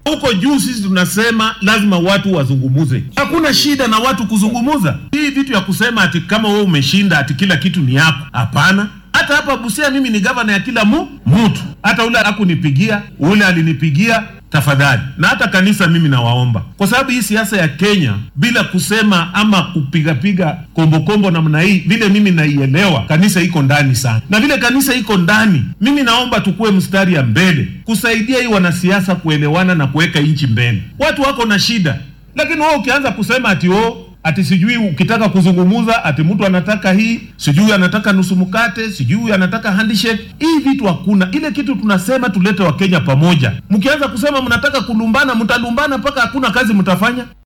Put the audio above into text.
Huko juu sisi tunasema lazima watu wazungumuze. Hakuna shida na watu kuzungumuza. Hii vitu ya kusema ati kama wewe umeshinda ati kila kitu ni yako, hapana. Hata hapa Busia mimi ni gavana ya kila mu mtu, hata ule hakunipigia, ule alinipigia tafadhali. Na hata kanisa mimi nawaomba, kwa sababu hii siasa ya Kenya bila kusema ama kupigapiga kombokombo namna hii, vile mimi naielewa, kanisa iko ndani sana, na vile kanisa iko ndani, mimi naomba tukue mstari ya mbele kusaidia hii wanasiasa kuelewana na kuweka nchi mbele. Watu wako na shida, lakini wewe ukianza kusema ati oh, ati sijui ukitaka kuzungumuza ati mtu anataka hii sijui anataka nusu mkate sijui anataka handshake. Hii vitu hakuna. Ile kitu tunasema tulete Wakenya pamoja. Mkianza kusema mnataka kulumbana, mtalumbana mpaka hakuna kazi mtafanya.